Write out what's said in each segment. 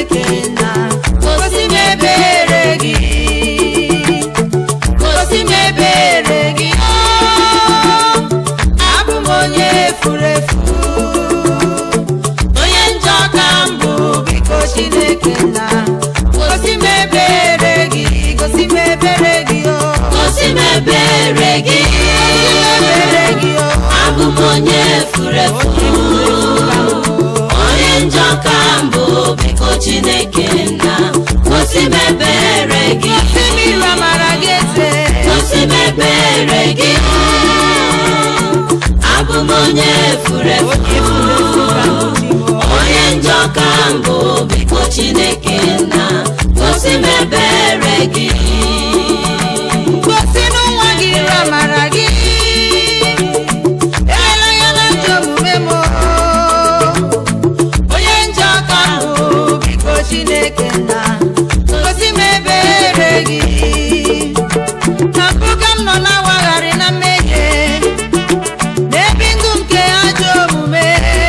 chineke na gosi m ebere gị gosi m ebere gị oh, abụ m onye furu efu onye njọ ka m bụ biko chineke na gosi m ebere gị gosi m ebere gị oh. gosi m ebere gị gosi m ebere gị oh. abụ m onye furu efu onye njọ ka mbụ biko chineke nna gosi m ebere gị gosi m iru amara gị eze gosi m ebere gị abụ m onye furu efu onye furu efu ka m bụ chi m oh. onye njọ ka mbụ biko chineke nna gosi m ebere gị gosi n'ụwa gị iru amara gị elela ya na njọ omume m onye njọ ka m bụ biko chineke na gosi m ebere gị na mpụ ka m nọ na-awagharị na mmehie n'ebi ndụ nke ajọ omume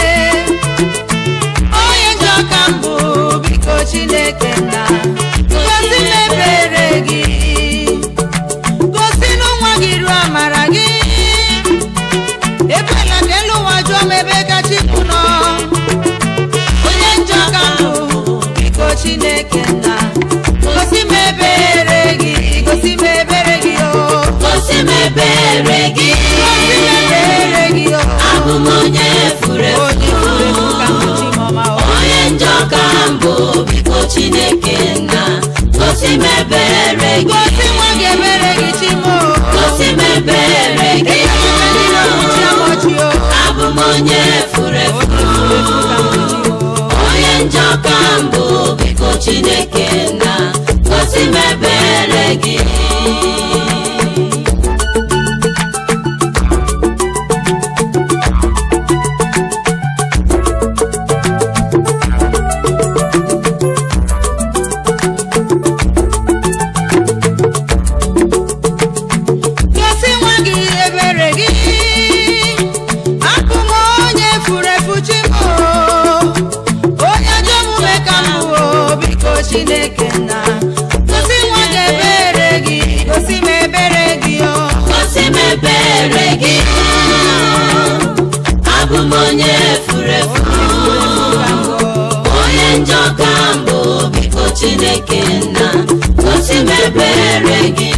onye njọ ka m bụ biko chineke na gosi m ebere gị gosi n'ụwa gị ruo amara gị ekwela ka elu ụwa jụọ m ebe kachi bụ nọ onye njọ ka m bụ biko chineke na gosi m ebere gị gosi m ebere gị o gosi m ebere gị gosi m ebere gị o abụ m onye furu onye furu efu ka m bụ efu chi m ọma o onye njọ ka mbụ biko chineke nna gosi m ebere gị gosi nwa gị ebere gị chi m o gosi m ebere gị Ekele niile ọchị ọchị o abụ m onye furu efu onye furu efu ka m bụ chi m o onye njọ ka mbụ biko chineke nna gosi m ebere gị gosi nwa gị ebere gị abụ m onye furu efu chi m o. onye ajọ omume ka m bụ o, biko chineke na gosi nwa gị ebere gị gosi m ebere gị o gosi m ebere gị abụ m onye furu efu onye njọ ka mbụ biko chineke nna gosi m ebere gị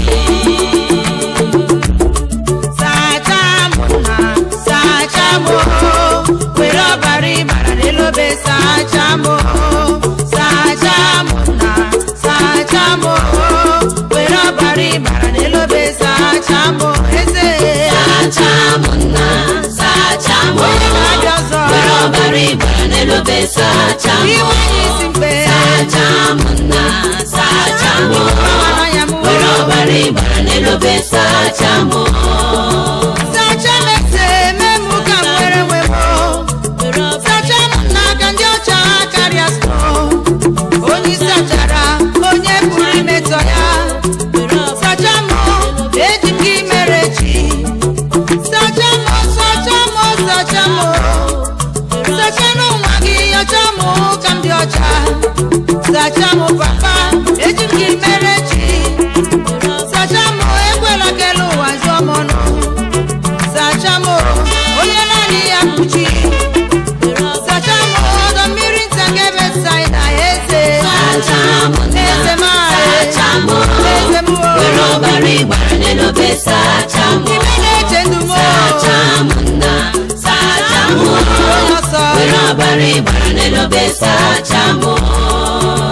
sacha m na sacha m o. were ọbara ịbara n'elu obe sacha m o. sacha m na sacha m o. were ọbara ịbara n'elu obe sacha m o. eze sacha m nna sacha m onye na-abịa ọzọ were ọbara ịbara n'elu obe sacha m iwe anyị isi mgbe sacha m nna sacha m ọnụ ya m were ọbara ịbara n'elu obe sacha m sacha m eze mee mụ ka m nwere nwe m o. sacha m n'aka ndị ọcha karịa sno onye sachara onye pụrụ imetọ ya sacha m eji m gị mere chi sacha m sacha m sacha m sacha n'ụwa gị ọcha m ka m dị ọcha sacha m papa eji m gị mere chi sacha m ekwela ka elu ụwa jụọ m ọnụ sacha m onye naanị ya kpuchi sacha m ọdọ mmiri nta nke besaida eze sacha m eze m nna sacha m eze m were ọbara ịgbara n'elu obe sacha m ime na-eche ndụ m sacha m nna sacha m onye ọsọ were ọbara ịgbara n'elu obe sacha m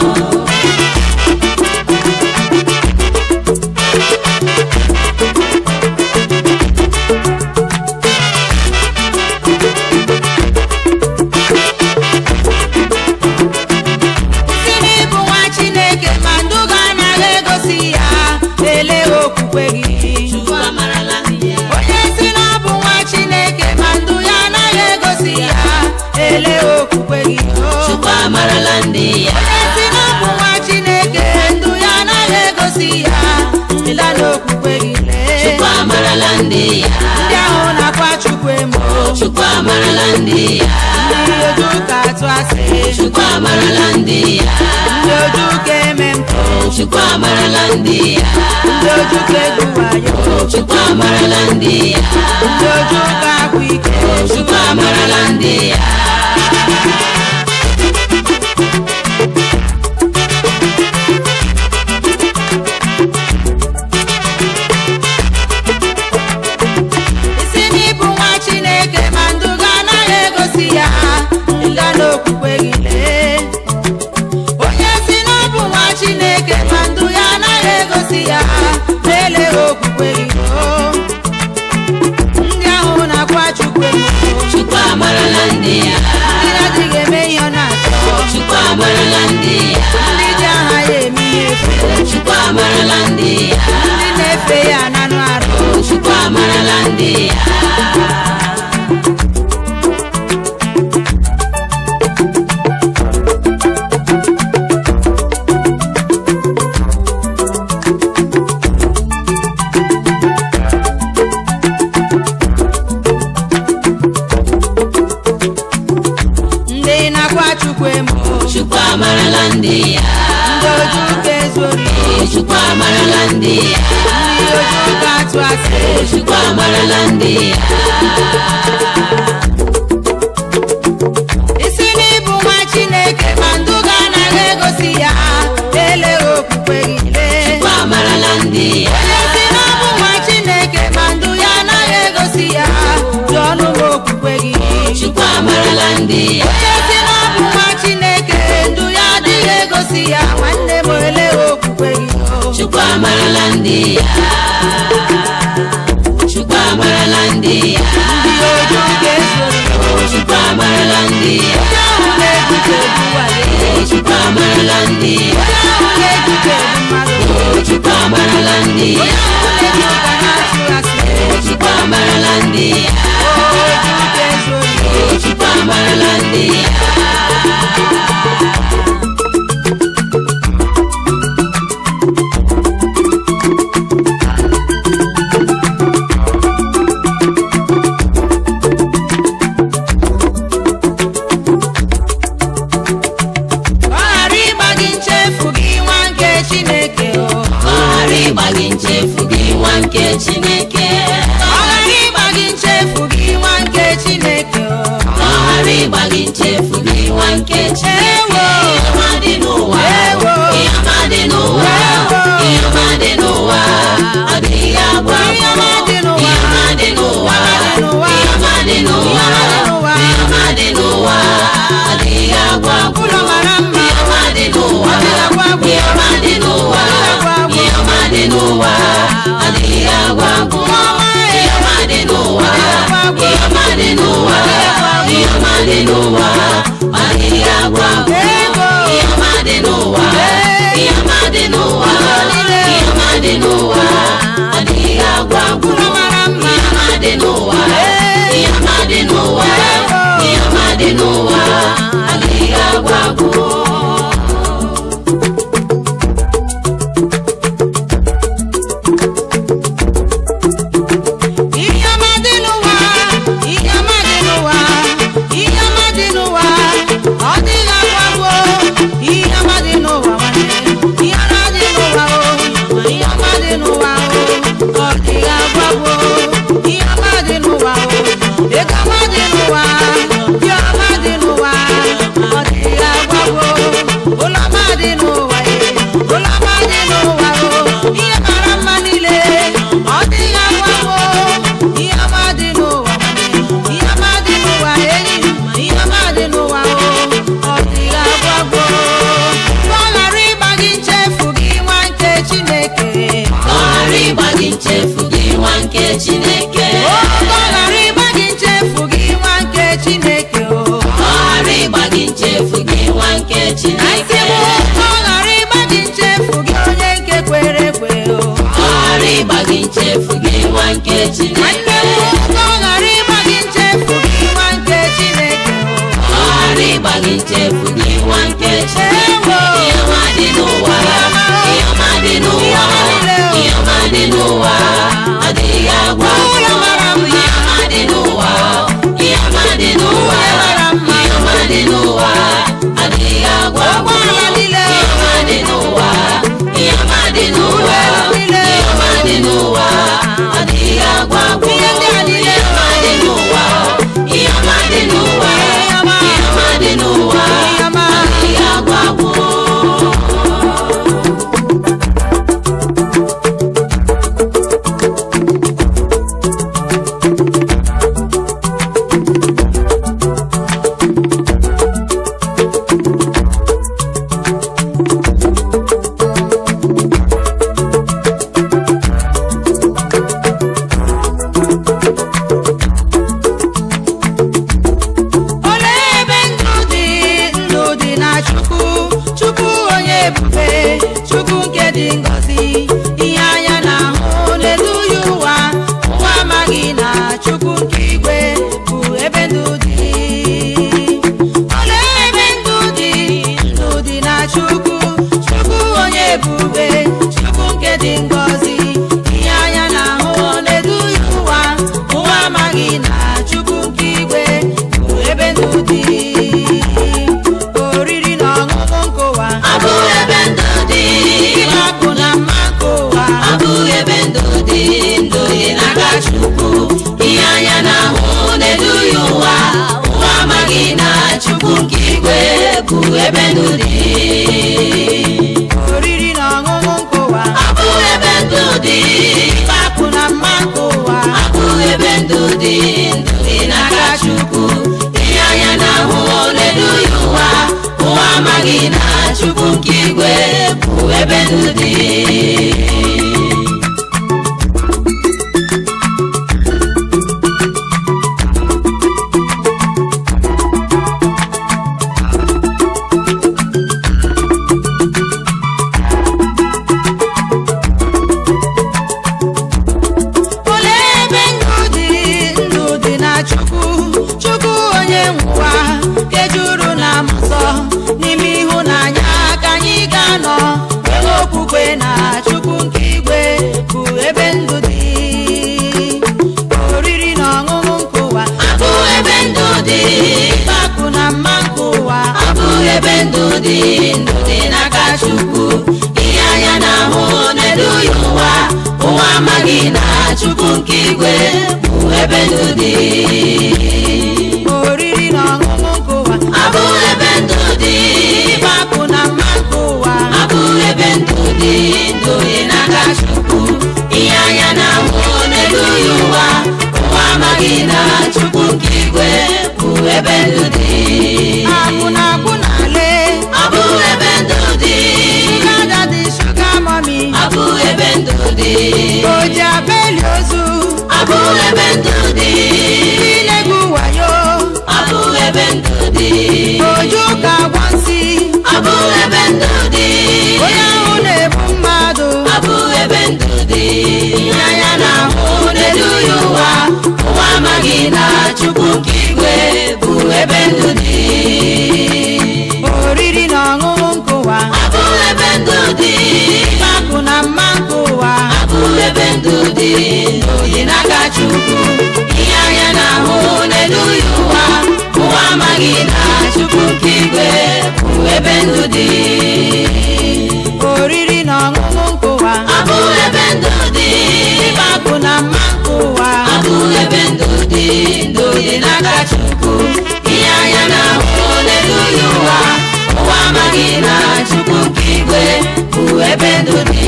si n'ịbụ nwa chineke ma ndụ gị anaghị egosi ya lelee okwukwe gị Chukwu amarala onye si na ọ bụ nwa chineke ma ndụ ya anaghị egosi ya lelee okwukwe gị Chukwu amarala ndị ya onye si na ọ bụ nwa chineke ndụ ya anaghị egosi ya lela n'okwukwe gị lee Chukwu amarala ndị ya ndị ahụ na-akwa chukwu emo Chukwu amarala ndị ya ndị oju ka atụ asị Chukwu amarala ndị ya chukwu amarala ndị ya ndị ojukwu egwu wayo chukwu amarala ndị ya ndị ojukwu akwa ike chukwu amarala ndị ya isi n'ịbụ nwa chineke ma ndụ gị anaghị egosi ya nga n'okwukwe gị lee onye si na ọ bụ nwa chineke ma ndụ ya anaghị egosi ya na-eleghị okwukwe gị oo ndị ahụ na-akwa chukwu emo chukwu amarala ndị ya ndị na-adịghị eme ihe ọ na-achọ chukwu amarala ndị ya ndị ji aha ya eme ihe efu chukwu amarala ndị ya ndị na-efe ya nanụ arụ chukwu amarala ndị ya ndị na-akwa chukwu emo chukwu amarala ndị ya ndị ojukwu ezori chukwu amarala ndị ya ndị ojukwu atụ asị chukwu amarala ndị ya isi n'ịbụ nwa chineke ma ndụ gị anaghị egosi ya eleghị okwukwe gị lee chukwu amarala ndị ya onye si na ọ bụ nwa chineke ma ndụ ya anaghị egosi ya jụọ ọnụ m okwukwe gị chukwu amarala ndị ya onye si na ọ bụ nwa chineke ndụ ya adịghị egosi ya nwanne m eleghị okwukwe gị o. chukwu amarala ndị ya chukwu amarala ndị ya ndị ojukwu ezori chukwu amarala ndị ya onye ahụ na-eguke egwu wale chukwu amarala ndị ya onye ahụ na-eguke egwu mmadụ chukwu amarala ndị onye ya ahụ na-eji ụka na-atụ asị chukwu amarala ndị ya ojukwu ezori chukwu amarala ndị ya ọ ghara ịgba gị nchefu gị nwa nke chineke o ọ ghara ịgba gị nchefu gị nwa nke chineke ọ ghara ịgba gị nchefu gị nwa nke chineke o ọ ghara ịgba gị nchefu gị nwa nke chineke Ewo. ihe ọma dị n'ụwa Ewo. ihe ọma dị n'ụwa Ewo. ihe ọma dị n'ụwa ọ dịghị agwụ Ihe ọma agwụ dị n'ụwa. ihe ọma dị n'ụwa Ihe ọma dị n'ụwa. ihe ọma dị n'ụwa Ihe ọma dị n'ụwa. ihe ọma dị n'ụwa ọ dịghị agwụ agwụ ụlọ mara mma ihe ọma dị n'ụwa Ọ dịghị agwụ agwụ. ihe ọma dị n'ụwa Ọ dịghị agwụ agwụ. ihe ọma dị n'ụwa ọ dịghị agwụ agwụ Ọma ya. ihe ọma dị n'ụwa Ọ dịghị agwụ agwụ. ihe ọma dị n'ụwa ihe ọma dị n'ụwa ọ dịghị agwụ agwụ Ego. ihe ọma dị n'ụwa ihe ọma dị n'ụwa ihe ọma dị n'ụwa ọ dịghị agwụ agwụ ụlọ mara mma ihe ọma dị n'ụwa ihe ọma dị n'ụwa ihe ọma dị n'ụwa ọ dịghị agwụ agwụ ihe ọma dị n'ụwa ihe ọma dị n'ụwa ihe ọma dị n'ụwa ọ dịghị agwagwo ihe ọma dị n'ụwa nwanne ihe ọma dị n'ụwa o ihe ọma dị n'ụwa o ọ dịghị agwagwo ihe ọma dị n'ụwa o ego ọma dị n'ụwa ihe ọma dị n'ụwa ọ dịghị agwagwo ụlọ ọma dị n'ụwa e ụlọ ọma dị n'ụwa o ihe mara mma niile ọ dịghị agwagwo ihe ọma dị n'ụwa nwanne ihe ọma dị n'ụwa enyi m ihe ọma dị n'ụwa o ọ dịghị agwagwo ka ọ ghara ịgba gị nchefu gị nwa nke chineke ka ọ ghara ịgba gị nchefu gị nwa nke chineke o ka ọ ghara ịgba gị nchefu gị nwa nke chineke o ka ọ ghara ịgba gị nchefu gị nwa nke Asị chineke m ka ọ ghara ịgba gị nchefu gị onye nke kwere ekwe o ka ọ ghara ịgba gị nchefu gị nwa nke nwanne chineke m ka ọ ghara ịgba gị nchefu gị nwa nke chineke o ka ọ ghara ịgba gị nchefu gị nwa nke chineke Ewo. ihe ọma dị n'ụwa ihe ọma dị n'ụwa ihe ọma dị n'ụwa adịghị agwa Ụlọ mara mma. ihe ọma dị n'ụwa ihe ọma dị n'ụwa Ụlọ mara mma. ihe ọma dị n'ụwa adịghị agwa Ụgbọala niile. ihe ọma dị n'ụwa ihe dị ngọzi ihe anya na-ahụ n'elu ya ụwa ụwa amaghị na chukwu nke igwe bụ ebe ndụ dị olee ebe ndụ dị ndụ dị na chukwu chukwu onye ebube chukwu nke dị ngọzi ihe anya na-ahụ n'elu ya ụwa ụwa amaghị na chukwu nke igwe bụ ebe ndụ dị oriri na ọṅụṅụ nke ụwa Abụ ebe ndụ dị, akụ na mma nke ụwa abụ ebe ndụ dị, ndụ dị n'aka Chukwu. Ihe anya na-ahụ n'elu ya ụwa, ụwa amaghị na Chukwu nke igwe bụ ebe ndụ dị. oriri na ọṅụṅụ nke ụwa Abụ ebe ndụ dị, akụ na mma nke ụwa abụ ebe ndụ dị, ndụ dị n'aka Chukwu. Ihe anya na-ahụ n'elu ya ụwa, ụwa amaghị na Chukwu nke igwe bụ ebe ndụ dị. olee ebe ndụ dị ndụ dị na chukwu chukwu onye nwụwa nke juru na mmụọ n'ime ịhụnanya ka anyị ga-anọ nwee okwukwe na chukwu nke igwe bụ ebe ndụ dị oriri na ọṅụṅụ nke ụwa Abụ ebe ndụ dị, akụ na mma nke ụwa abụ ebe ndụ dị, ndụ dị n'aka Chukwu. Ihe anya na-ahụ n'elu ya ụwa, ụwa amaghị na Chukwu nke igwe bụ ebe ndụ dị. oriri na ọṅụṅụ nke ụwa Abụ ebe ndụ dị, akụ na mma nke ụwa abụ ebe ndụ dị, ndụ dị n'aka Chukwu. Ihe anya na-ahụ n'elu ya ụwa, ụwa amaghị na Chukwu nke igwe bụ ebe ndụ dị. akwụ na akwụ na ale Abụ ebe ndụ dị, shuga dadi shuga mọmi abụ ebe ndụ dị, oji abeli ozu abụ ebe ndụ dị, ilegbu wayo abụ ebe ndụ dị, oju ka gwa nsị abụ ebe ndụ dị, onye ahụ na-egbu mmadụ abụ ebe ndụ dị. Anya na-ahụ n'elu ya ụwa, ụwa amaghị na Chukwu nke igwe bụ ebe ndụ dị. oriri na ọṅụṅụ nke ụwa Abụ ebe ndụ dị, akụ na mma nke ụwa abụ ebe ndụ dị, ndụ dị n'aka Chukwu. Ihe anya na-ahụ n'elu ya ụwa, ụwa amaghị na Chukwu nke igwe bụ ebe ndụ dị. oriri na ọṅụṅụ nke ụwa Abụ ebe ndụ dị, akụ na mma nke ụwa abụ ebe ndụ dị, ndụ dị n'aka Chukwu. Ihe anya na-ahụ n'elu ya ụwa, ụwa amaghị na Chukwu nke igwe bụ ebe ndụ dị.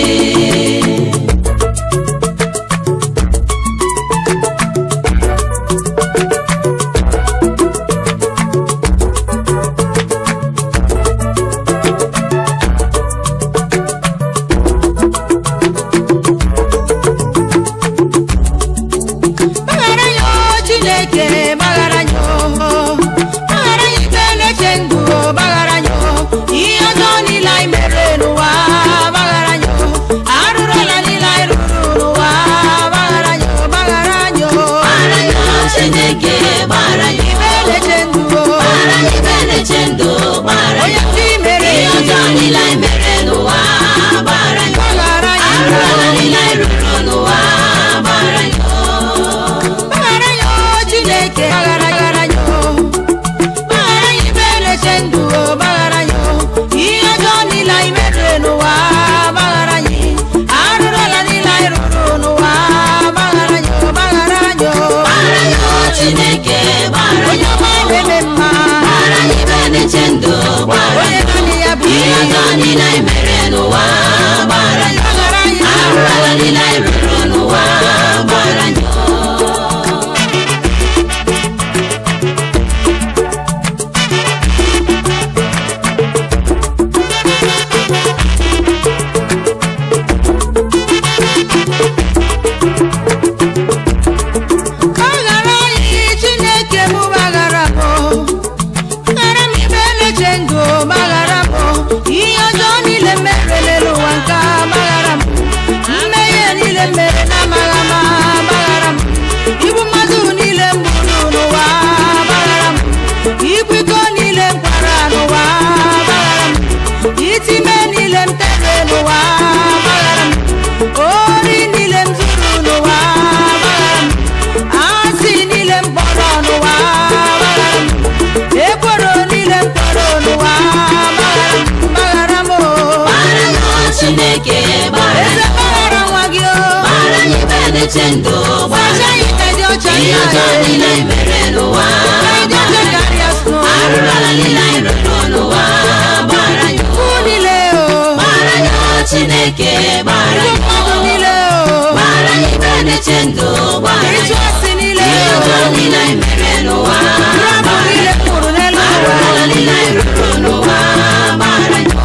gbaghara ya o chineke gbaghara ya o gbaghara ya ikpe na-eche ndụ o gbaghara ya o ihe ọjọọ niile anyị mere n'ụwa gbaghara ya o arụrụ ala niile anyị rụrụ n'ụwa gbaghara ya o gbaghara ya o Gbara ya Chineke, gbara ya ikpe na-eche ndụ o gbara ya ibe na-eche ndụ, gbara onye ya ndị mere ihe ọjọọ niile anyị mere n'ụwa, gbara ya gbaghara ya arụ ala niile anyị rụrụ n'ụwa, gbara ya gbaghara ya o chineke gbaghara gbaghara ya o gbaghara ya ikpe na-eche ndụ o gbaghara ya o ihe ọjọọ niile anyị mere n'ụwa gbaghara ya arụrụ ala niile anyị rụrụ n'ụwa gbaghara ya o gbaghara ya o gbara ya Chineke, gbara onye ya ọma na-eme mma gbara ya ibe na-eche ndụ, gbara onye ya naanị ya bụ ihe ọjọọ niile anyị mere n'ụwa, gbara ya gbaghara ya arụ ala niile anyị rụrụ n'ụwa, gbara ya gbaghara anyị chineke m gbaghara m gbaghara m ikpe na-eche ndụ gbaghara m ihe ọjọọ niile m itime niile m tere n'ụwa gbaghara m ori niile m zuru n'ụwa gbaghara m asị niile m kpọrọ n'ụwa gbaghara m ekworo niile m kpọrọ n'ụwa gbaghara m gbaghara m o gbara ya chineke gbara eze gbaghara nwa gị o gbara ya ibe na-eche ndụ gbara sacha ya ite dị ọcha ihe ọjọọ niile anyị mere n'ụwa dị ọcha karịa snow arụrụala niile anyị rụrụ n'ụwa gbara ya Ukwu niile o gbara ya chineke gbara Igwe ya mmadụ niile o gbara ya ibe na-eche ndụ gbara ịtụ ya asị niile ihe o ọjọọ niile anyị mere n'ụwa Rabụ niile kwuru n'elu ụwa arụrụala niile anyị rụrụ n'ụwa gbara ya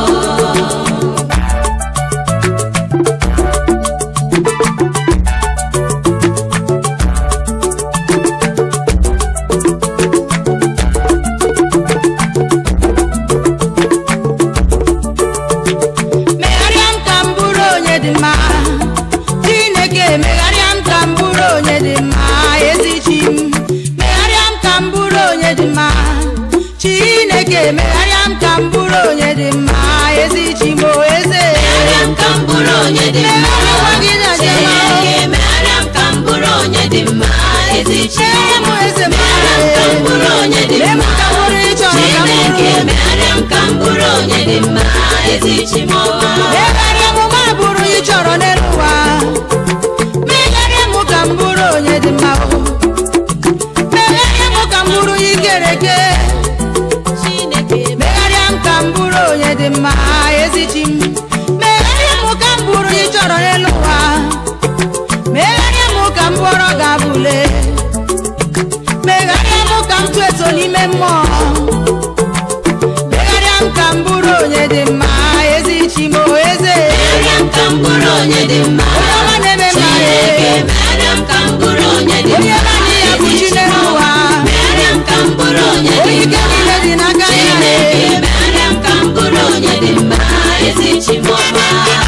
megharịa m ka m bụrụ onye dị mma chineke megharịa m ka m bụrụ onye dị mma ezi chi m megharịa m ka m bụrụ onye dị mma chineke megharịa m ka m bụrụ onye dị mma ezi chi m o eze megharịa m ka m bụrụ onye dị mma Megharịa gị na dị mma. Chineke megharịa m ka m bụrụ onye dị mma ezi chi Megharịa m eze m. megharịa m ka m bụrụ onye dị Mee m mma ka m bụrụ ị chọrọ ka m Chineke bụrụ. megharịa m ka m bụrụ onye dị mma ezi chi m megharịa m ma bụrụ ị chọrọ n'elu ụwa megharịa m ka m bụrụ onye dị mma o megharịa m ka m bụrụ ị kere eke megharịa m ka m bụrụ onye dị mma ezi chi m megharịa m ka m bụrụ ị chọrọ n'elu ụwa megharịa m ka m bụrụ ga-abụle megharịa m ka m tụ eto n'ime mmụọ megharịa m ka m bụrụ onye dị mma ezi chi m o eze megharịa m ka m bụrụ onye dị mma onye ọma na-eme mma Chineke megharịa m ka m bụrụ onye dị onye mma naanị ya bụ ezi chi chi m n'elu ụwa megharịa m ka m bụrụ onye dị onye ike mma niile dị n'aka ya Chineke megharịa m ka m bụrụ onye dị mma ezi chi m ọma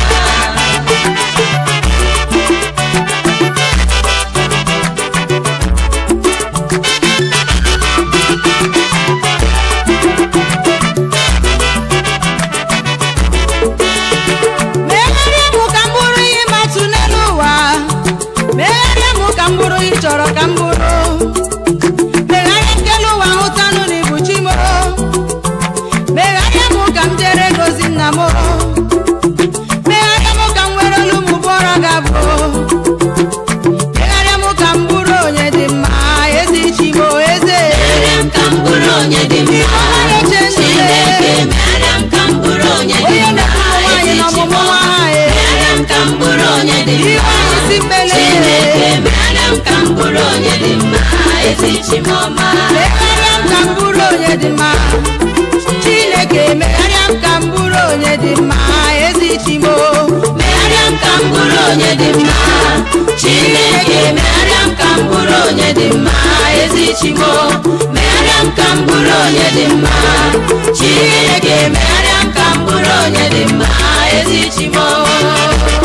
megharịa m ka m bụrụ ihe matụ n'elu ụwa megharịa m ka m bụrụ ihe ị chọrọ ka m bụrụ megharịa nkele ụwa hụtanụ na ibu chi m megharịa m ka m jere gozi nna m megharịa m ka m nwere olu m bụọrọ ga-abụ megharịa m ka m bụrụ onye dị mma ezi chi m eze megharịa m ka m bụrụ onye dị mma Ọma na-eche ndụ Chineke megharịa m ka m bụrụ onye dị onye mma na-ekwu nwaanyị ezi chi m n'ọmụmụ nwa ọma ha e megharịa m ka m bụrụ onye dị ihe mma anyị si mmele Chineke megharịa m ka m bụrụ onye dị mma ezi chi m ọma megharịa m ka m bụrụ onye dị mma chineke megharịa m ka m bụrụ onye dị mma ezi chi m megharịa m ka m bụrụ onye dị mma Chineke megharịa m ka m bụrụ onye dị mma ezi chi m megharịa m ka m bụrụ onye dị mma Chineke megharịa m ka m bụrụ onye dị mma ezi chi m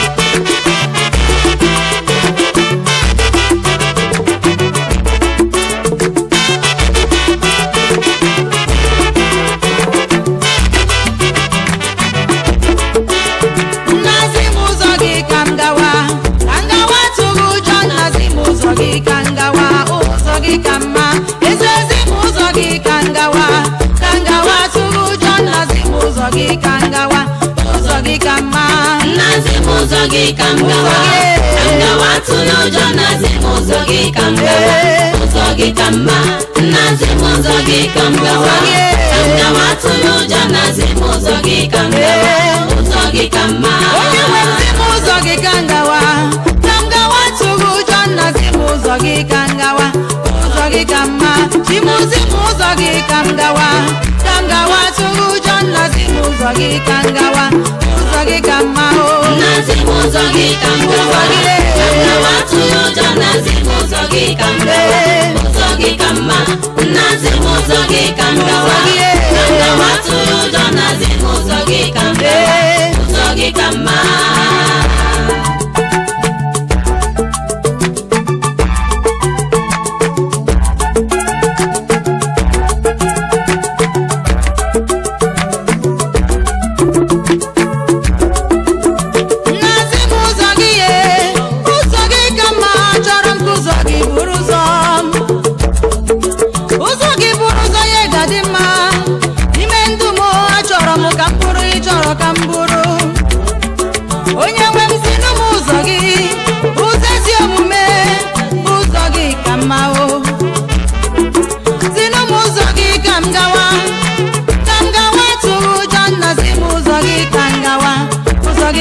nnazi m ụzọ gị ka m gawa ka m gawa tụghị ụjọ nnazi m ụzọ gị ka m gawa ụzọ gị ka mma eziezi m ụzọ gị ka m gawa ka m gawa tụghị ụjọ nnazi m ụzọ gị ka m gawa ụzọ gị ka mma Nnazi m ụzọ gị ka m gawa ka m gawa tụrụ ụjọ nnazi m ụzọ gị ka m gawa ụzọ gị ka mma nnazi m ụzọ gị ka m gawa ka m gawa tụrụ ụjọ nnazi m ụzọ gị ka m gawa ụzọ gị ka mma onye nwe ntị m ụzọ gị ka m gawa ka m gawa tụghị ụjọ nnazi m ụzọ gị ka m gawa ụzọ gị ka mma chimuzi m ụzọ gị ka m gawa ka m gawa tụghị ụjọ nnazi m ụzọ gị ka m gawa ụzọ gị ka mma o nnazi m ụzọ gị ka m gawa ka m gawa tụrụ ụjọ nnazi m ụzọ gị ka m gawa ụzọ gị ka mma nnazi m ụzọ gị ka m gawa ka m gawa tụrụ ụjọ nnazi m ụzọ gị ka m gawa ụzọ gị ka mma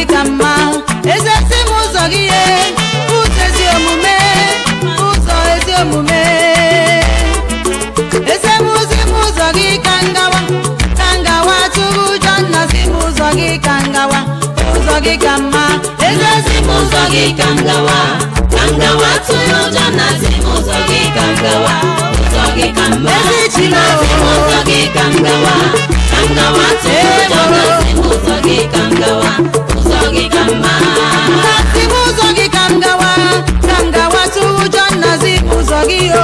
gị ka mma ezezi m ụzọ gị ye ụzọ ezi omume ụzọ ezi omume eze m ụzọ m ụzọ gị ka ngawa ka ngawa tụrụ ụjọ nna si m ụzọ gị ka ngawa ụzọ gị ka mma eze Ezi m ụzọ gị ka m gawa ka m gawa tụrụ ụjọ na zi m ụzọ gị ka m gawa ụzọ gị ka mma Ezi chi m. na zi m ụzọ gị ka m gawa ka m gawa tụrụ ụjọ na zi m ụzọ gị ka m gawa ụzọ gị ka mma nna si m ụzọ gị ka m gawa ka m gawa tụrụ ụjọ nna si m ụzọ gị o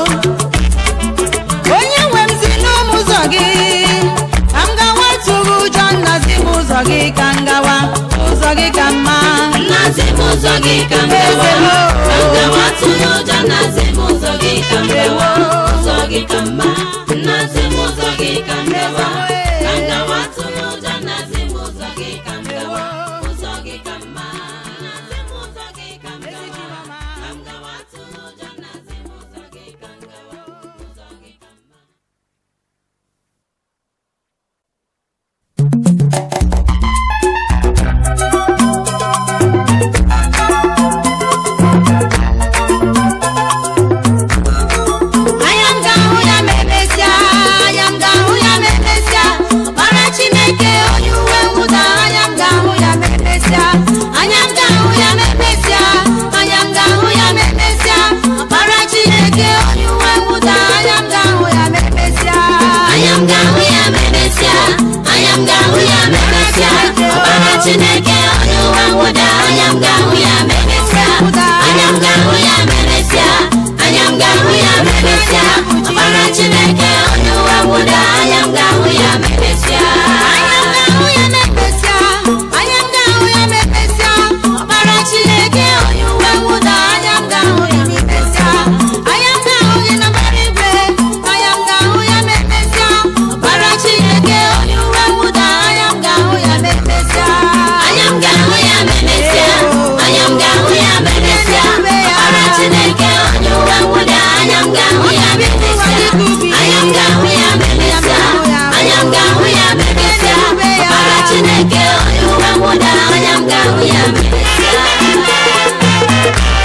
onye nwe m si n'ụmụ ụzọ gị ka m gawa tụrụ ụjọ nna si m ụzọ gị ka m gawa ụzọ gị ka mma na zi m ụzọ gị ka m gawa ka m gawa tụrụ ụjọ na zi m ụzọ gị ka m gawa ụzọ gị ka mma na zi m ụzọ gị ka m gawa ka m gawa tụrụ ụjọ na zi m ụzọ gị ka m gawa ụzọ gị ka mma na zi m ụzọ gị ka m gawa ka m gawa tụrụ ụjọ na zi m ụzọ gị ka m gawa ụzọ gị ka mma anya m ga-ahụ ya ma emesịa anya m ga-ahụ ya ma emesịa ọkpara chineke onye uwe mwụda anya m ga-ahụ ya ma emesịa anya m ga-ahụ ya ma emesịa anya m ga-ahụ ya ma emesịa ọkpara chineke onye uwe mwụda anya m ga-ahụ ya ma emesịa anya m ga-ahụ ya ma emesịa anya m ga-ahụ ya ma emesịa ọbara chineke onye ụwa nwụda anya m ga-ahụ ya ma emesịa anya m ga-ahụ ya ma emesịa anya m ga-ahụ ya ma emesịa ọbara chineke onye ụwa nwụda anya m ga-ahụ ya ma emesịa anya m ga-ahụ ya ma emesịa anya m ga-ahụ ya ma emesịa ọkpara chineke onye uwe mwụda anya m ga-ahụ ya ma emesịa anya m ga-ahụ gị na mbara igwe anya m ga-ahụ ya ma emesịa ọkpara chineke onye uwe mwụda anya m ga-ahụ ya ma emesịa anya m ga-ahụ ya ma emesịa anya m ga-ahụ ya ma emesịa ọbara chineke onye ụwa nwụda anya m ga-ahụ ya ma emesịa anya m ga-ahụ ya ma emesịa anya m ga-ahụ ya ma emesịa ọbara chineke onye ụwa nwụda anya m ga-ahụ ya ma emesịa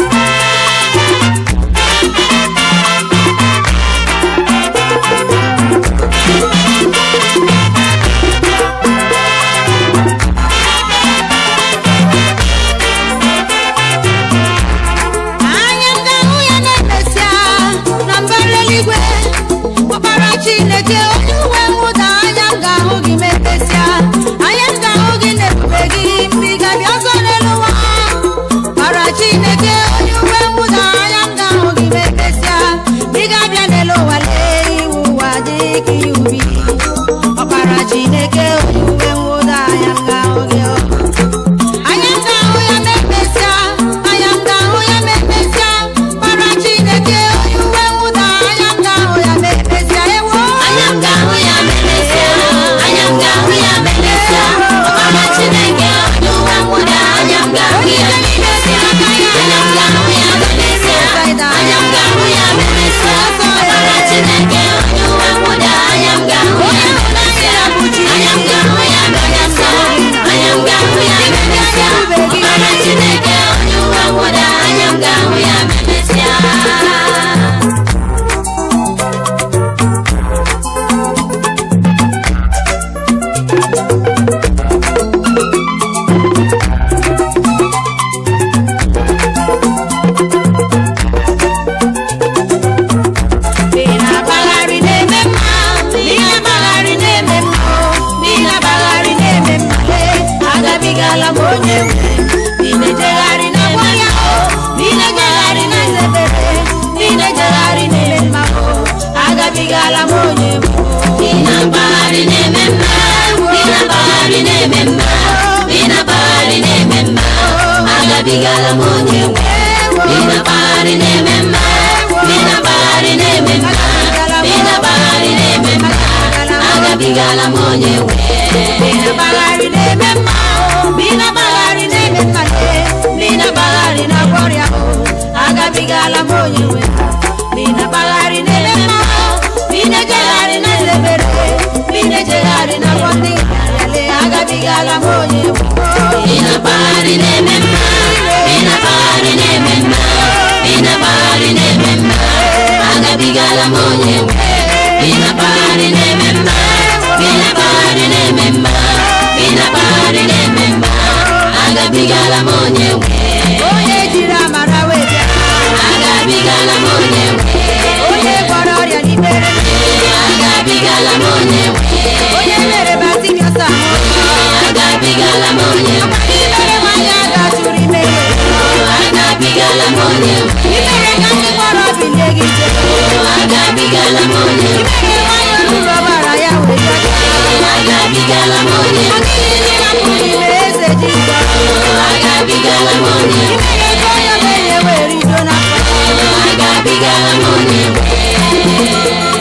anya m ga-ahụ ya na-emesịa na mbara eluigwe ọkpara chineke onye uwe mwụda anya m ga-ahụ gị ma emesịa anya m ga-ahụ gị na-ebube gị mgbe ị ga-abịa ọzọ n'elu ụwa ọkpara chineke onye uwe mwụda anya m ga-ahụ gị ma emesịa mgbe ị ga-abịa n'elu ụwa lee iwu ụwa dị ka ihe ubi ọkpara chineke onye uwe mwụda anya m ga-ahụ gị ọ anya m ga-ahụ ya ma emesịa anya m ga-ahụ ya ma emesịa mara chineke onye uwe mwụda anya m ga-ahụ ya ma emesịa ewo anya m ga-ahụ ya ma emesịa anya m ga-ahụ ya ma emesịa ọbara chineke onye ụwa nwụda anya m ga-ahụ ya ma emesịa anya m ga-ahụ ya ma emesịa anya m ga-ahụ ya ma emesịa ọbara chineke onye ụwa nwụda anya m ga-ahụ ya ma emesịa anya m ga-ahụ ya ma emesịa anya m ga-ahụ ya ma emesịa ọbara chineke onye ụwa nwụda anya m ga-ahụ ya ma emesịa ị na-agbagharị na-eme mma ị na-agbagharị na-eme mma ị na-agbagharị na-eme mma lee agabigala m onye nwe ị na-ejegharị na agwọ ya ị na-ejegharị na nzebere ị na-ejegharị na-eme mma agabigala m onye nwe Ị na-agbagharị na-eme mma ị na-agbagharị na-eme mma ị na-agbagharị na-eme mma agabigala m onye nwe ị na-agbagharị na-eme mma ị na-agbagharị na-eme mma ị na-agbagharị na-eme mma agabigala m onye nwe ị na-agbagharị na-eme mma ị na-agbagharị na-eme mma ị na-agbagharị na gwọrịa agabigala m onye nwe ị na-agbagharị na-eme mma ị na-ejegharị na nzebere ị na-ejegharị na gwọ ndị agabigala m onye nwe na-akpagharị na-eme mma ị na-akpagharị na-eme mma ị na-akpagharị na-eme mma agabigala m onye nwe ị na-akpagharị na-eme mma ị na-akpagharị na-eme mma ị na-akpagharị na-eme mma agabigala m onye nwe onye jiri amara wee bịa agabigala m onye nwe onye gwọrọ ọrịa n'ikpere agabigala m onye nwe onye mere batimiọs ahụ agabigala m onye nwe imere nwanyị a ga-atụrụ ime ihe agabigala m onye nwe imere ka ndị gwọrọ bilie gị ije agabigala m onye nwe imere nwanyị olulu ọbara ya wee bịa agabigala m onye ọ nwe dịghị ihe hapụ n'ime eze jizọ agabigala m onye nwe imere ka onye ogbenye wee rido n'afọ agabigala m onye nwe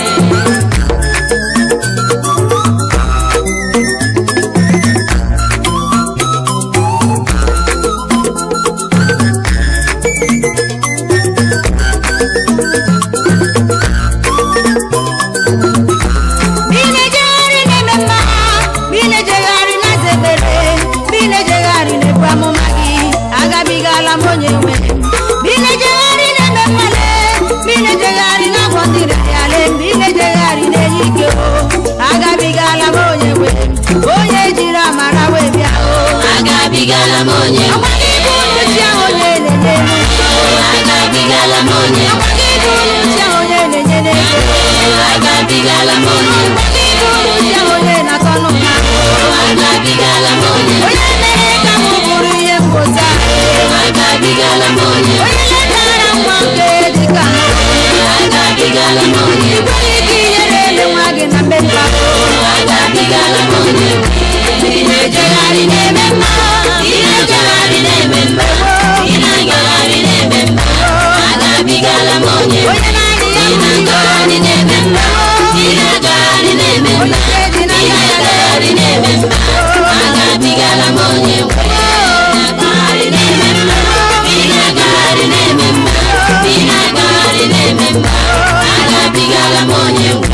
Bi na-ejegharị na-eme mma bi na-ejegharị na-aza ekpere bi na-ejegharị na-ebu amụma gị agabigala m onye nwe bi na-ejegharị na-eme mmale bi na-ejegharị na-agwọ ndị rịarịale bi na-ejegharị na-enye ike o agabigala m onye nwe onye jiri amara wee bịa o agabigala m onye nwe ọgwa gị bụ uchi ahụ onye na-enye elu agabigala m onye nwe ọgwa gị bụ uchi ahụ onye na-enye n'ego agabigala m onye nwe ọgwa gị bụ uchi ahụ onye na-atọ n'ụha agabigala m onye nwe onye mere ka m bụrụ ihe mgbozi ahụ agabigala m onye nwe onye letara nwa nke dịka agabigala m onye nwe igwe ike inyere ele nwa gị na mmemme ahụ agabigala m onye nwe ị na-ejegharị na-eme mma ị na-ejegharị na-eme mma ị na-agagharị na-eme mma agabigala m onye nwe onye naanị ya ị na-agagharị na-eme mma ị na-agagharị na-eme mma onye na-eji ị n'aka ya na-agagharị na-eme mma agabigala m onye nwe na-agagharị na-eme mma ị na-agagharị na-eme mma ị na-agagharị na-eme mma agabigala m onye nwe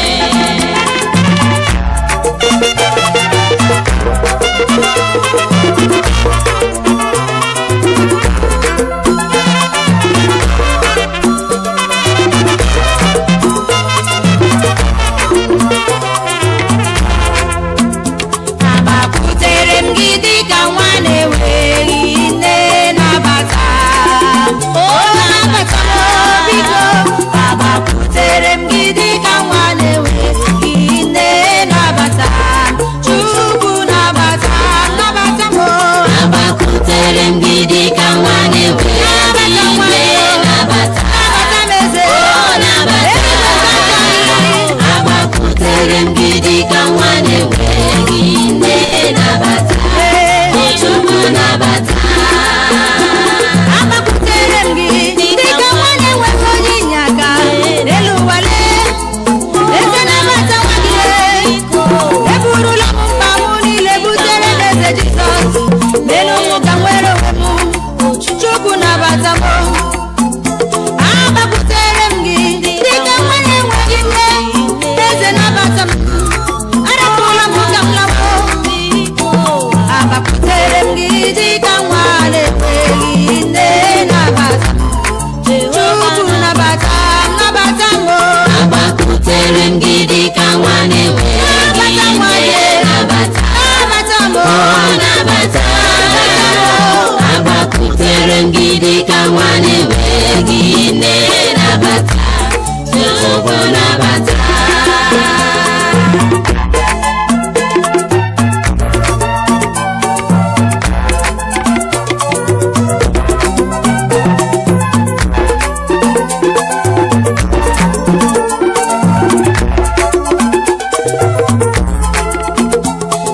agbakwutere m gị dịka nwa na-enweghị nne nabata o nabata m biko agbakwutere m gị dịka nwa na-enweghị nne nabata chukwu nabata nabata m agbakwutere m gị dịka nwa na-enweghị nne nabata nabata m eze nabata agbakwutere m gị dịka nwa na-enweghị nne nabata chukwu nabata agbakwutere m gị dịka nwa na-enweghị onye inye aka n'elu ụwa lee eze nabata nwa gị eburula m mkpa m niile butere n'eze jizọs n'elu ụmụ ka nwere onwe m chukwu nabata m agbakwutere m gị dịka nwa na-enweghị nne eze nabata m arapụla m ka m lawo agbakwutere m gị dịka nwa na-enweghị nne nabata m chukwu nabata m nabata m o agbakwutere m gị dịka nwa na-enweghị nne nabata nabata m o nabata agbakwutere m gị dịka nwa na-enweghị nne nabata chukwu nabata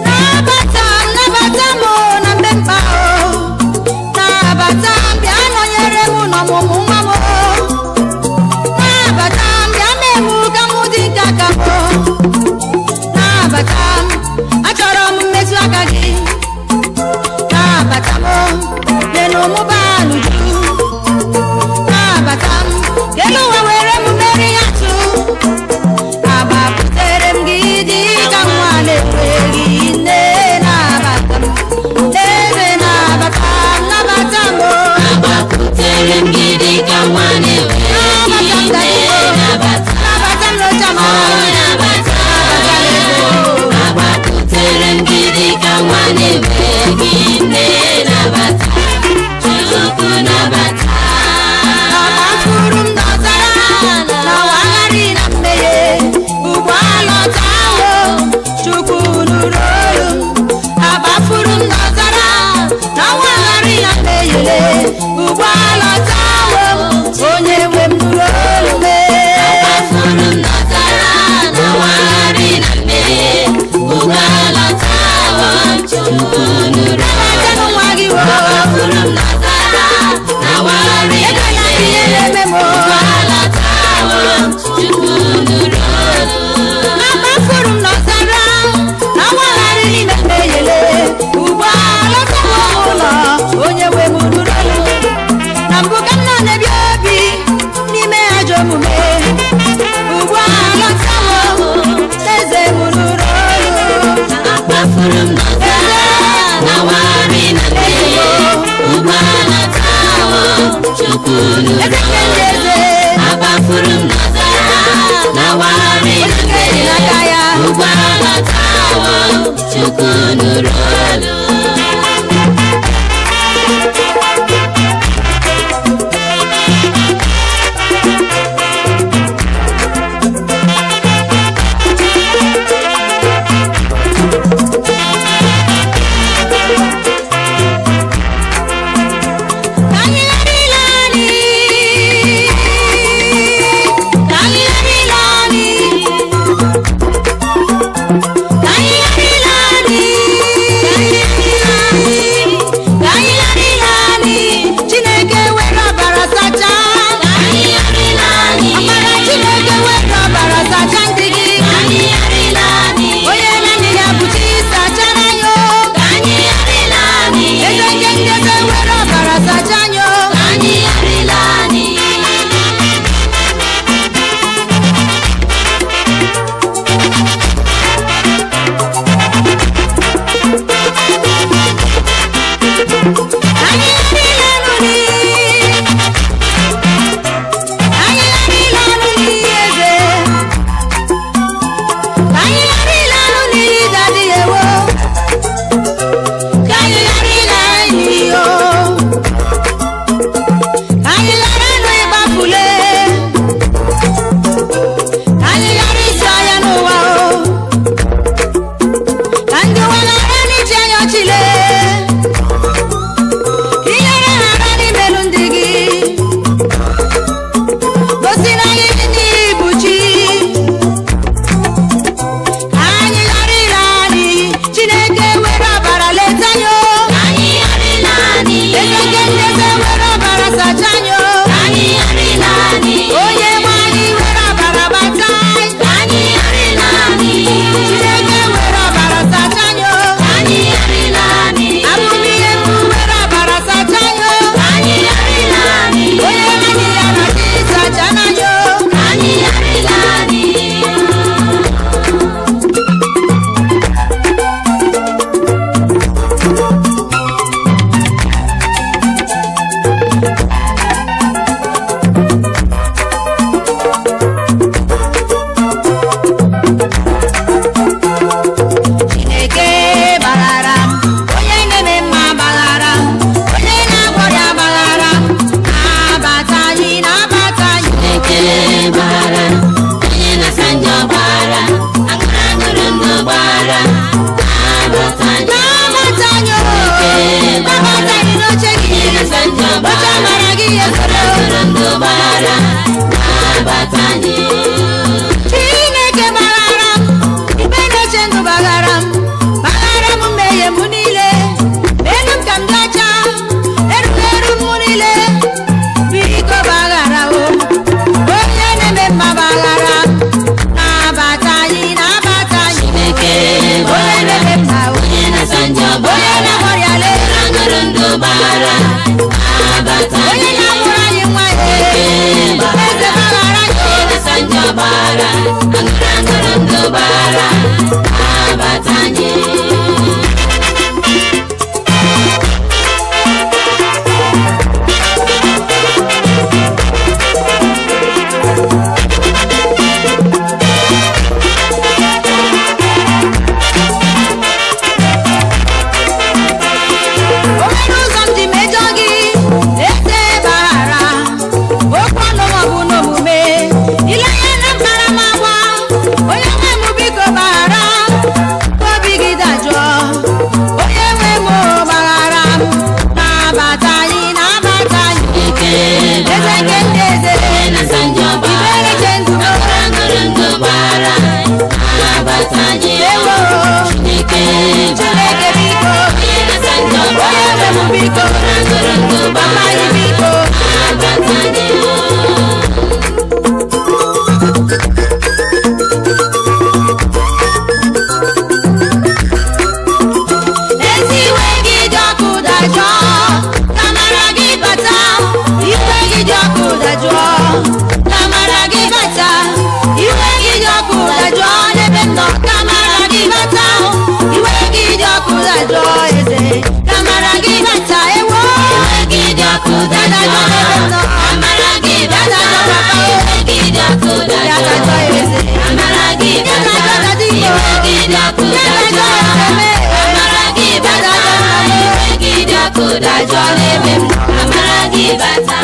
nabata m nabata m o na mbe mkpa o nabata m bịa enweghị nne nabata chukwu nabata Agbafuru m n'ọzara n'ọwa aghara na mmehie ugbu alọtawo Chukwu nụrụ olu m. Agbafuru m n'ọzara n'ọwa aghara na mmehie ugbu alọtawo onye nwe m nụrụ olu m. Afụrụ m nọtara na wagharị na mmehie ugbu alọtawo chukwu nụrụ Nabatanụ nwa gị wo. Afụrụ m nọtara na wagharị na Ekwela ka mmehie ihere eme m o. ugbu alọtawo chukwu nụrụ olu Agbafuru m n'ọzara n'ọwa aghara n'ime mmehie ugbu alọtawo m ụlọ onye nwe m nụrụ olu m. na mbụ ka m nọ na-ebi obi n'ime ajọ omume ugbu a lọtawo eze m nụrụ olu Afụrụ m nọtara na wagharị na mmehie ugbu alọtawo chukwu nụrụ eze nke ndị olu eze agbafuru m n'ọzara na wagharị na onye dị mmehie n'aka ya ugbu alọtawo chukwu nụrụ olu ka anyị ghara ile anyị ka anyị ghara ile anyị ka anyị ghara ile anyị ka anyị ghara ile anyị Chineke were ọbara sachaa ka anyị ghara ile anyị ọbara Chineke were ọbara sachaa ndị gị ka anyị ghara ile anyị onye naanị ya bụ chi sachara ya o. ka anyị ghara ile anyị eze nke ndị eze were ọbara sachaa ya o. ka anyị ghara ile anyị Anyị niile nụ n'iyi. Anyị niile nụ n'iyi eze. Anyị niile nụ n'iyi dadi ewo. Ka anyị ghara ile anyị o. Ka anyị ghara nụ ịgbafule. Ka anyị ghara isi ọhịa n'ụwa o. Ka ndị ụwa ghara n'iji anya ọchịle. ihere ghara n'imelu ndị gị gosi na anyị ndị bụ chi ka anyị ghara ile anyị chineke were ọbara leta anyị o. ka anyị ghara ile anyị eze nke ndị eze were ọbara sacha anyị o. ka anyị ghara ile anyị onye nwe anyị were ọbara bata anyị. ka anyị ghara ile anyị chineke were ọbara sacha anyị o. ka anyị ghara ile anyị amụmihe mkpu were ọbara sacha anyị o. ka anyị ghara ile anyị onye anyị ya na chi sacha anyị o. ka anyị ghara ile anyị Chineke gbaghara m onye na-eme mma gbaghara m onye na-agwọrịa gbaghara m na-abata anyị na-abata anyị Chineke gbara onye na-asa njọ gbara aṅụrụ aṅụrụ ndụ gbara abata na-abata anyị o na-abata anyị n'oche gị onye na-asa njọ oche gbara amara gị aṅụrụ ezoro aṅụrụ ndụ gbara abata anyị Chineke gbaghara m ikpe na-eche ndụ gbaghara m gbaghara m mmehie m niile elu m ka m dị ọcha eruru eru m niile biko gbaghara o onye na-eme mma gbaghara m na-abata anyị na-abata anyị Chineke onye gbara na-eme mma o onye na-asa njọ onye gbara na-agwọrịala aṅụrụ aṅụrụ ndụ gbara abata onye anyị na-amụrụ anyị nwa ya eze gbaghara anyị onye na-asa njọ gbara aṅụrụ aṅụrụ ndụ gbara abata anyị dajụọ ka mara gị bata iwe gị dị ọkụ dajụọ ka mara gị bata iwe gị dị ọkụ dajụọ n'ebe m nọ ka mara gị bata iwe gị dị ọkụ dajụọ eze ka mara gị bata ewo iwe gị dị ọkụ dajụọ amara gị bata iwe gị dị ọkụ dajụọ amara gị bata iwe gị dị ọkụ dajụọ amara gị bata iwe gị dị ọkụ dajụọ n'ebe m nọ. amara gị bata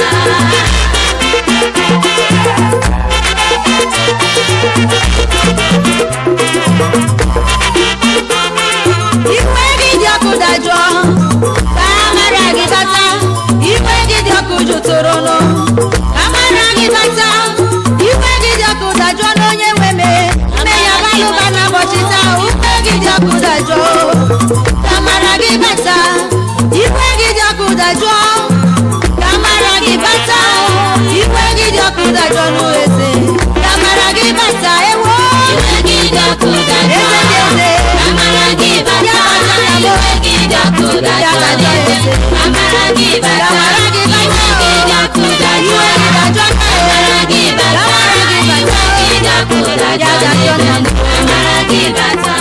iwe gị dị ọkụ dajụọ ka amara gị bata iwe gị dị ọkụ jụtụrụnụ ka amara gị bata iwe gị dị ọkụ dajụọ n'onye nwe me mme ya balụba n'ụbọchị taa iwe gị dị ọkụ dajụọ ka amara gị bata iwe gị dị ọkụ dajụọ ka amara gị bata iwe gị dị ọkụ dajụọ n'eze ka amara gị bata ewo iwe gị dị ọkụ dajụọ amara gị bata iwe gị dị ọkụ dajụọ n'ebe m nọ. amara gị bata iwe gị dị ọkụ dajụọ amara gị bata iwe gị dị ọkụ dajụọ n'ebe m nọ. amara gị bata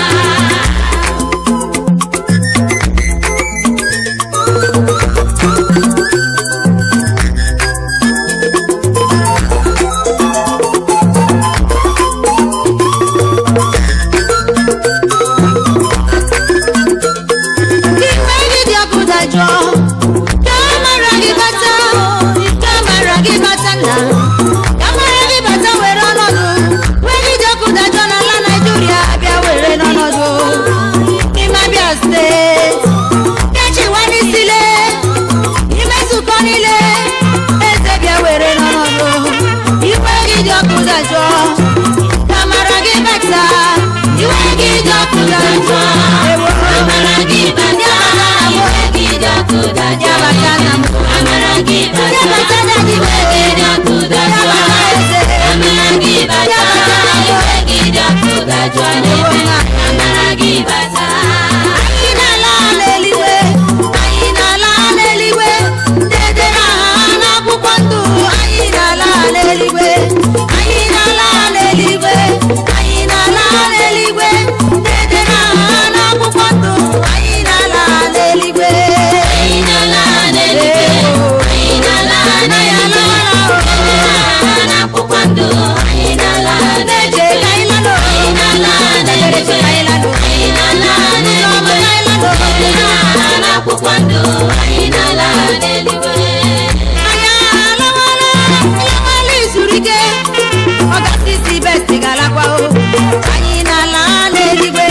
iwe gị dị ọkụ dajụọ ka amara gị bata ka amara gị bata nna ka amara gị bata were ọnọdụ iwe gị dị ọkụ dajụọ n'ala naijiria bịa were n'ọnọdụ n'ime abịa steeti kechiwa n'isile ime nzukọ niile eze bịa were n'ọnọdụ iwe gị dị ọkụ dajụọ ka amara gị bata iwe gị dị ọkụ dajụọ amara gị bata iwe gị dị ọkụ dajụọ n'ebe m nọ. amara gị bata iwe gị dị ọkụ dajụọ amara gị bata iwe gị dị ọkụ dajụọ n'ebe m nọ. amara gị bata anyị na-ala n'eluigwe anyị na-ala n'eluigwe dedere aha n'akwụkwọ ndụ anyị na-ala n'eluigwe anyị na-ala n'eluigwe anyị na-ala n'eluigwe dedere aha n'akwụkwọ ndụ anyị na-ala n'eluigwe anyị na-ala n'eluigwe anyị na-ala n'eluigwe edere aha n'akwụkwọ ndụ anyị na-ala na-eje n'eluigwe ka anyị lalụ anyị na-ala n'eluigwe anyị na-ala n'eluigwe edere aha n'akwụkwọ ndụ anyị na-ala n'eluigwe anyị alawala alawala izuru ike ọgasisi besti galakwa o anyị na-ala n'eluigwe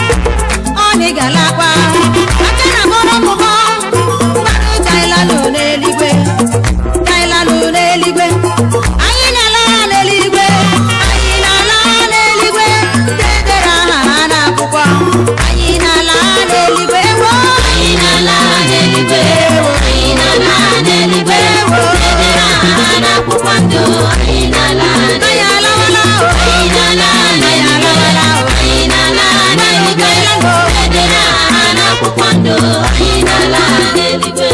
ọnị galakwa aka na mụrụ mmụọ mmadụ tailanụ n'eluigwe tailanụ n'eluigwe anyị na-ala n'eluigwe anyị na-ala n'eluigwe dedere aha ha n'akwụkwọ anyị na-ala n'eluigwe wo anyị na-ala n'eluigwe anyị na-ala n'eluigwe edere aha n'akwụkwọ ndụ anyị na-ala anyị n'eluigwe alawala o anyị na-ala n'eluigwe anyị na-ala n'eluigwe edere aha n'akwụkwọ ndụ anyị na-ala n'eluigwe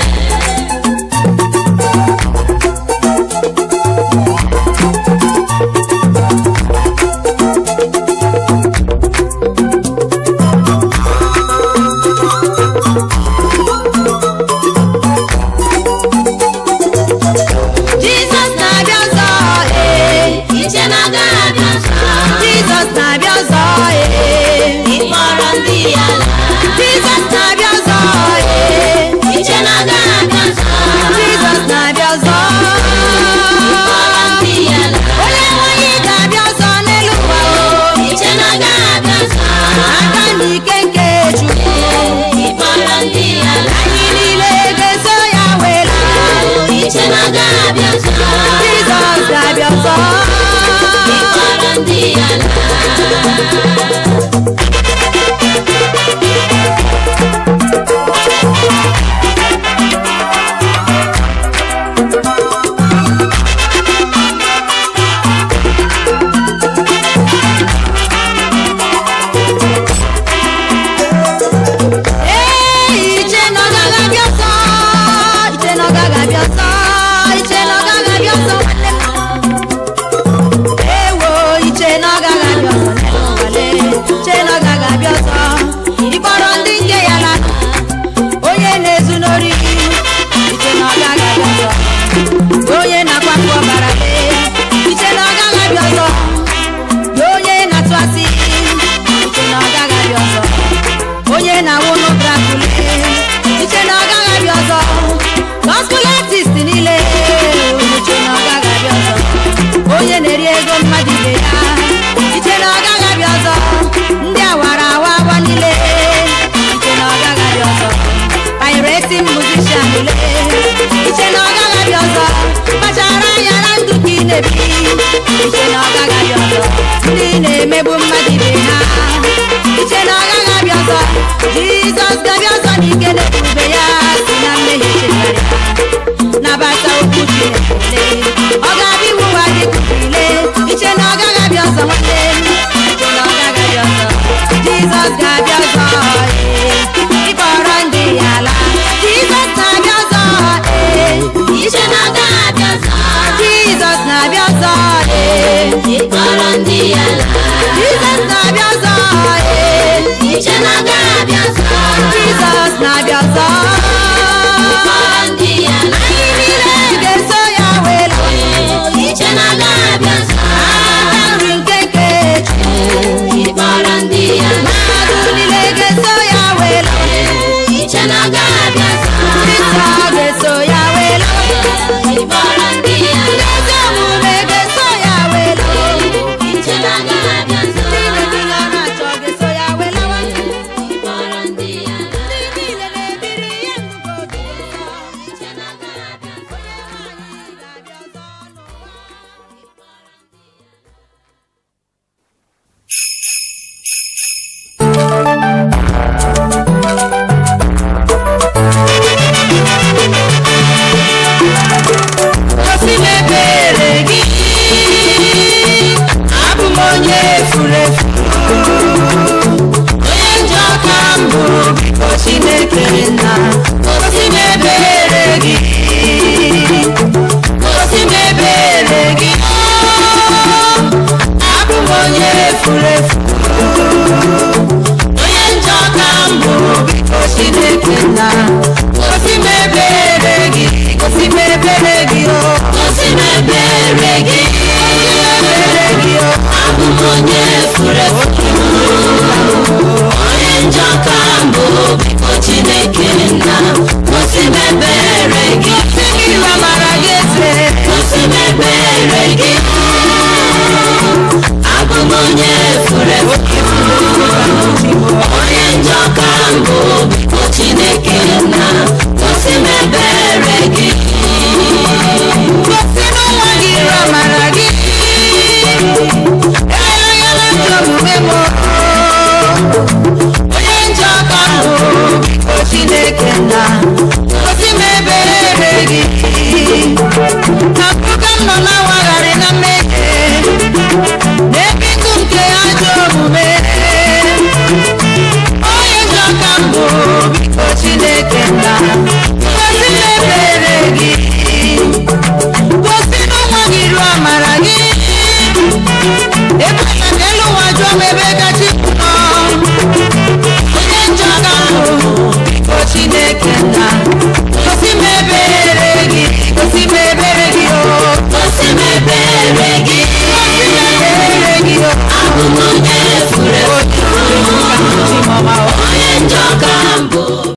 Jizọs na-abịa ọzọ ee iche na agaghị abịa ọzọ Jizọs na-abịa ọzọ ee ịkpọrọ ndị ya laa Jizọs na-abịa ọzọ ee iche na agaghị abịa ọzọ Jizọs na-abịa ọzọ ịkpọrọ ndị ya laa onye nwanyị ga-abịa ọzọ n'elu ụwa o iche na agaghị abịa ọzọ aka n'ike nke Chukwu ịkpọrọ ndị ya laa anyị niile ga-eso ya wela iche na agaghị abịa ọzọ Jizọs ga-abịa ọzọ ịkpọrọ ndị ya laa ee iche na ọ gaghị abịa esi musician lee iche na ọ gaghị abịa ọzọ kpachara anya na ndụ ka ị na-ebi iche na ọ gaghị abịa ọzọ ndị na-emegbu mmadụ ibe ha iche na ọ gaghị abịa ọzọ jizọs ga-abịa ọzọ n'ike na ebube ya si na mmehie chegharịa nabata okwu chineke ọ ga-abịa iwu ụwa dị kụile iche na ọ gaghị abịa ọzọ nwanne iche na ọ gaghị abịa ọzọ jizọs ga-abịa ọzọ ee. ịkpọrọ ndị ya ala jizọs na-abịa ọzọ ee. iche na ọ gaghị abịa ọzọ jizọs na-abịa ọzọ ee. ịkpọrọ ndị ya laa jizọs na-abịa ọzọ ee. iche na ọ gaghị abịa ọzọ jizọs na-abịa ọzọ ịkpọrọ ndị ya laa anyị niile ga-eso ya wee laa iche na ọ gaghị abịa ọzọ aka nri nke nke Chukwu. ịkpọrọ ndị ya laa mmadụ niile ga-eso ya wee laa iche na ọ gaghị abịa ọzọ Kristo ga-eso ya wee laa ịkpọrọ ndị ya laa ezi omume ga-eso ya wee laa iche na ọ gaghị abịa ọzọ ndị na-ebi ya na-achọ ga-eso ya wee lawa ịkpọrọ ndị ya laa ndị niile na-ebiri ihe ngụkọ obi nsọ iche na ọ gaghị abịa ọzọ anyị ga-abịa ọzọ n'ụwa gosi m ebere gị abụ m onye furu efu onye njọ ka m bụ biko chineke nna gosi m ebere gị gosi m ebere gị abụ m onye furu efu onye njọ ka m bụ biko chineke nna gosi m ebere gị gosi m ebere gị o gosi m ebere gị ebere gị o abụ m onye furu efu onye njọ ka mbụ biko chineke nna gosi m ebere gị gosi gị amara gị eze gosi m ebere gị abụ m onye furu efu onye njọ ka mbụ biko chineke nna gosi m ebere gị gosi n'ụwa gị iru amara gị emeghela njọ omume m onye njọ ka m bụ biko chineke nna gosi m ebere gị na mpụga m nọ na-awagharị na mmehie n'ebe ndụ nke ajọ omume onye njọ ka m bụ biko chineke nna gosi m ebere gị gosi n'ụwa gị iru amara gị ebe na n'elu ụwa jụọ m ebe gachi nọ onye njọ ka m bụ biko chineke nna gosi m ebere gị gosi m ebere gị o gosi m ebere gị gosi m ebere gị o abụ m onye furu efu Chimọma o onye njọ ka mbụ